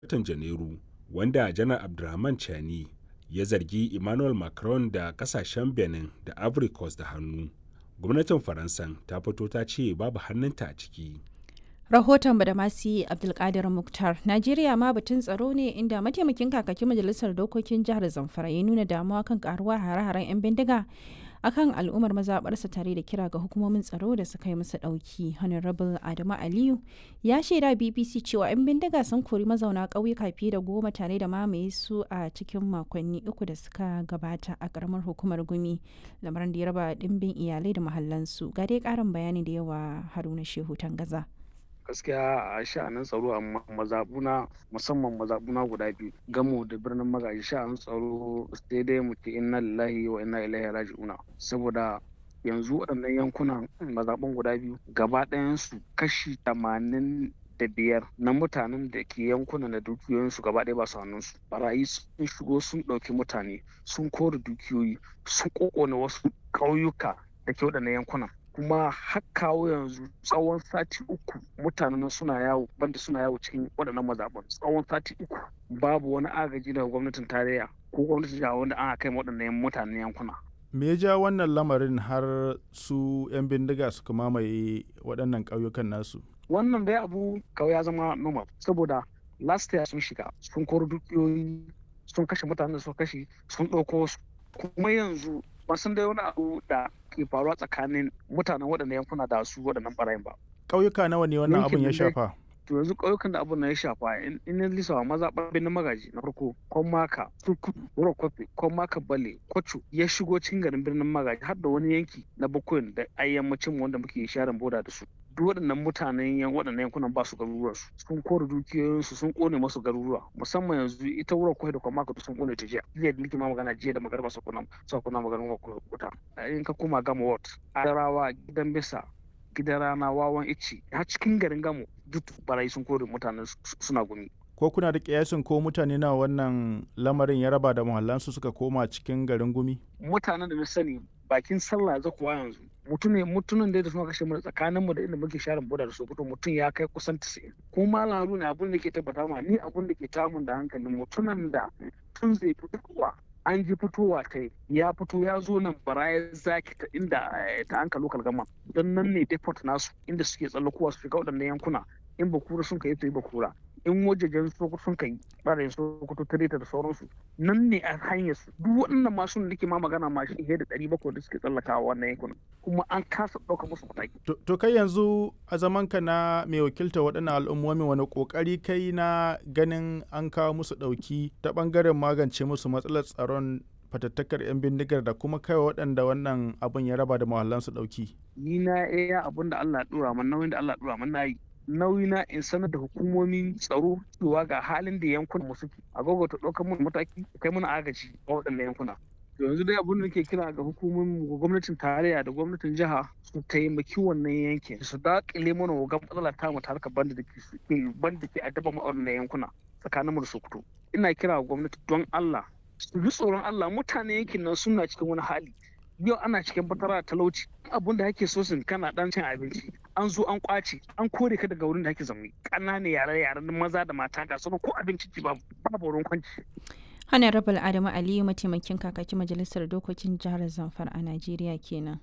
watan Janairu, wanda Janar Abdrahman Chani ya zargi Emmanuel Macron da kasashen Benin da Ivory Coast da hannu. Gwamnatin Faransan ta fito ta ce babu hannunta a ciki. rahoton badamasi abdulkadir muktar najeriya ma batun tsaro ne inda mataimakin kakakin majalisar dokokin jihar zamfara ya nuna damuwa kan karuwar hare-haren 'yan bindiga akan al'ummar mazaɓarsa tare da kira ga hukumomin tsaro da suka yi masa ɗauki honorable adamu aliyu ya shaida bbc cewa 'yan bindiga sun kori mazauna ƙauyuka fiye da goma tare da mamaye su a cikin makonni uku da suka gabata a ƙaramar hukumar gumi lamarin da ya raba ɗimbin iyalai da mahallansu ga dai ƙarin bayani da yawa haruna shehu tangaza. gaskiya a sha'anin tsaro a mazabuna musamman mazabuna guda biyu gamo da birnin magaji sha'anin tsaro sai dai mu ce inna lillahi wa inna ilaihi raji'una saboda yanzu waɗannan yankunan mazabun guda biyu gaba ɗayansu kashi tamanin da biyar na mutanen da ke yankunan da dukiyoyinsu gaba ɗaya ba su hannunsu barayi sun shigo sun ɗauki mutane sun kore dukiyoyi sun ƙoƙone wasu ƙauyuka da ke waɗannan yankunan kuma har kawo yanzu tsawon sati uku mutanen suna yawo banda suna yawo cikin waɗannan mazaɓan tsawon sati uku babu wani agaji daga gwamnatin tarayya ko gwamnatin jiha wanda ana kai waɗannan mutanen yankuna me ya ja wannan lamarin har su 'yan bindiga suka mamaye waɗannan ƙauyukan nasu wannan dai abu kawai ya zama normal saboda last year sun shiga sun koro dukiyoyi sun kashe mutanen da sun kashe sun ɗauko su kuma yanzu ban san dai wani abu da ke faruwa tsakanin mutanen waɗannan yankuna da su waɗannan ɓarayin ba. Ƙauyuka nawa ne wannan abun ya shafa? To yanzu ƙauyukan da abun na ya shafa in na lisawa maza ɓarbin na magaji na farko Kwamaka, Turkutu, Wuro Kofi, Kwamaka Bale, Kwacho ya shigo cikin garin birnin magaji har da wani yanki na Bakoyin da ayyammacin wanda muke sharin boda da su. duk waɗannan mutanen yan waɗannan yankunan ba su garuruwa su sun kore dukiyoyinsu sun kone masu garuruwa musamman yanzu ita wurin kwai da kuma maka sun kone ta jiya jiya da nake ma magana jiya da magarba su kuna su kuna maganin wuta in ka koma gama ward adarawa gidan bisa gidan rana wawan ici har cikin garin gamo duk barayi sun kore mutanen suna gumi ko kuna da kiyasin ko mutane na wannan lamarin ya raba da muhallansu suka koma cikin garin gumi mutanen da na sani bakin sallah za kuwa yanzu mutum ne mutumin da suna kashe mu tsakanin mu da inda muke sharin boda da sokoto mutum ya kai kusan 90 kuma laru ne abin da ke tabbata ma ni abin da ke tamun da hankali mutumin da tun zai fitowa an ji fitowa ta ya fito ya zo nan baraya zaki ta inda ta anka lokal gama don nan ne deport nasu inda suke tsallakowa su shiga waɗannan yankuna in bakura sun kai to yi bakura in wajejen sokoto sun kai ɓarayin sokoto tireta da sauransu nan ne a hanyar su duk waɗannan masu da ke ma magana ma shi da ɗari bakwai da suke tsallakawa wannan yankunan kuma an kasa ɗauka musu mataki. to kai yanzu a zaman ka na mai wakilta waɗannan al'ummomi wani ƙoƙari kai na ganin an kawo musu ɗauki ta ɓangaren magance musu matsalar tsaron fatattakar 'yan bindigar da kuma kai waɗanda wannan abin ya raba da mahallansu ɗauki. ni na iya abin da Allah ɗora man nauyin da Allah ɗora man na yi nauyi na in sanar da hukumomin tsaro cewa ga halin da yankunan mu suke a ta ɗaukar mun mataki kai mana agaji a waɗannan yankuna yanzu dai abin da nake kira ga hukumomin gwamnatin tarayya da gwamnatin jiha su taimaki wannan yankin su daƙile mana wa matsala ta mata harkar banda da ke banda ke addaba mu a wannan yankuna tsakanin mu da Sokoto ina kira ga gwamnati don Allah su bi tsoron Allah mutane yankin nan suna cikin wani hali yau ana cikin fatara talauci abun da ake so sun kana dan cin abinci an zo an kwace an kore ka daga wurin da ake zaune ƙananan yare yaren maza da mata ga sauran ko abinci ci babu babu wurin kwanci honorable adamu aliyu mataimakin kakakin majalisar dokokin jihar zamfara a najeriya kenan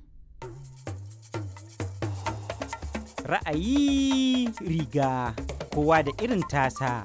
ra'ayi riga kowa da irin tasa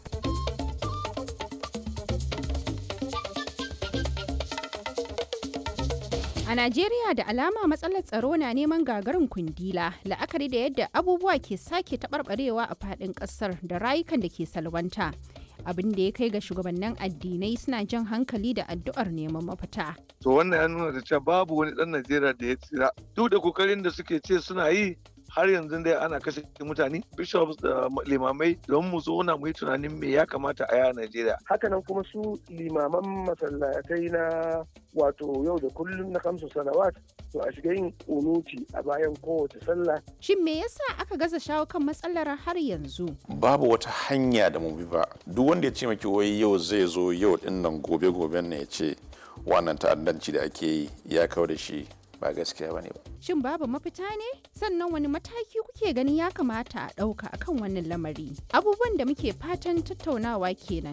A Najeriya da alama matsalar tsaro na neman gagarin kundila la'akari da yadda abubuwa ke sake taɓarɓarewa a faɗin ƙasar da rayukan da ke salwanta. Abin da ya kai ga shugabannin addinai suna jan hankali da addu'ar neman mafita. To wannan ya nuna da cewa babu wani ɗan Najeriya da ya tsira. Duk da kokarin da suke ce suna yi har yanzu dai ana kashe mutane bishops da limamai don mu zauna mu yi tunanin me ya kamata a yi a Najeriya. Hakanan kuma su limaman masallatai na wato yau da kullum na kamsu salawat to a shiga yin kunuti a bayan kowace sallah. Shin me yasa aka gaza shawo kan matsalar har yanzu? Babu wata hanya da mu bi ba. Duk wanda ya ce maki wai yau zai zo yau din nan gobe goben ne ya ce wannan ta'addanci da ake yi ya kawo da shi ba gaskiya bane ba Shin babu mafita ne? Sannan wani mataki kuke ganin ya kamata a ɗauka akan wannan lamari? Abubuwan da muke fatan tattaunawa kenan